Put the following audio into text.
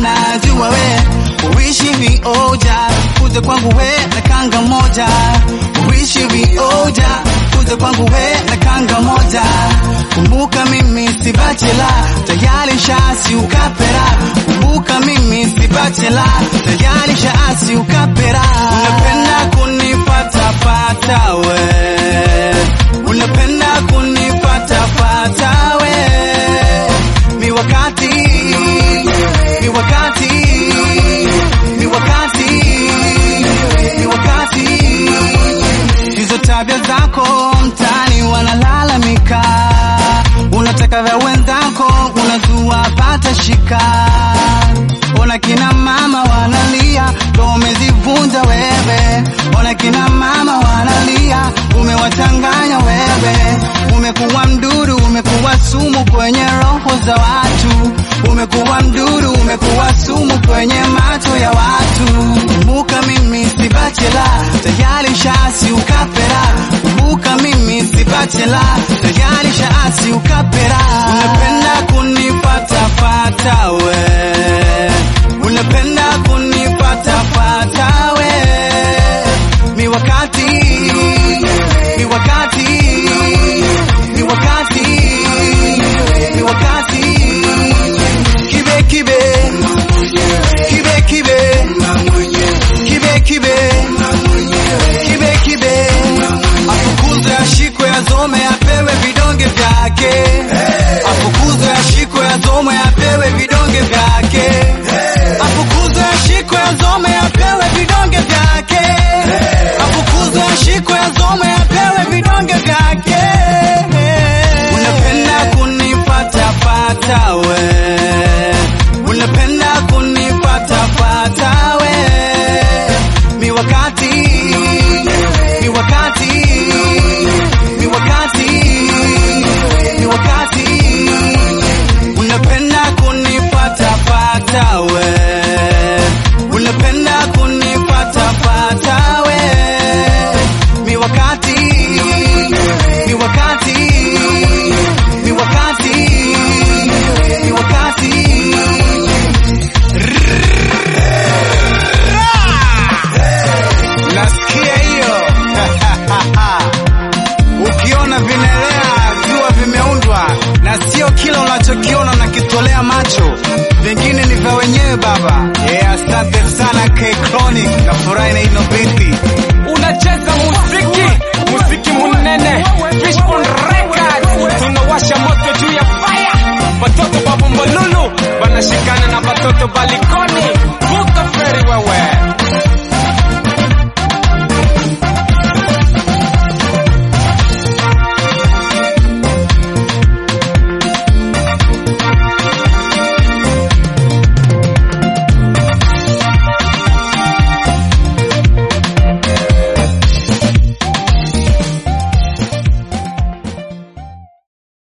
najua we uishi vioja kuja kwangu we na kanga moja uishi vioja kuja kwangu we na kanga moja kumbuka mimi si bachela tayari shasi ukapera kumbuka mimi si bachela tayari shasi ukapera unapenda kunipata pata we unapenda kunipata pata we mi wakati mi wakati mi wakati mi wakati hizo tabia zako mtani wanalalamika unataka vya wenzako unazua pata shika ona kina mama wanalia ndo umezivunja wewe ona kina mama wanalia umewachanganya wewe umekuwa mdudu umekuwa sumu kwenye roho za watu umekuwa mdudu umekuwa sumu kwenye macho ya watu kumbuka mimi si bachela tayari shasi ukapera kumbuka mimi si bachela tayari shasi ukapera unapenda kunipata pata we unapenda kunipata pata we mi wakati mi wakati mi wakati mi wakati kibe kibe kibe kibe kibe kibe kibe kibe afukuzwe ashikwe azome apewe vidonge vyake afukuzwe ashikwe azome apewe vidonge vyake afukuzwe ashikwe azome apewe vidonge vyake afukuzwe ashikwe azome apewe vidonge vyake unapenda kunipata pata we unapenda kunipata pata we mi wakati mi wakati mi wakati mi wakati unapenda kunipata pata we unapenda kunipata pata we mi wakati mi wakati mi wakati mi wakati nasikia hiyo ukiona vinaelea jua vimeundwa na sio kila unachokiona nakitolea macho vingine ni vya wenyewe baba yeah, asante sana K Chronic na furahi na ino binti unacheza muziki muziki munene Fishbone Records tunawasha moto juu ya fire watoto babu mbolulu wanashikana na watoto balikoni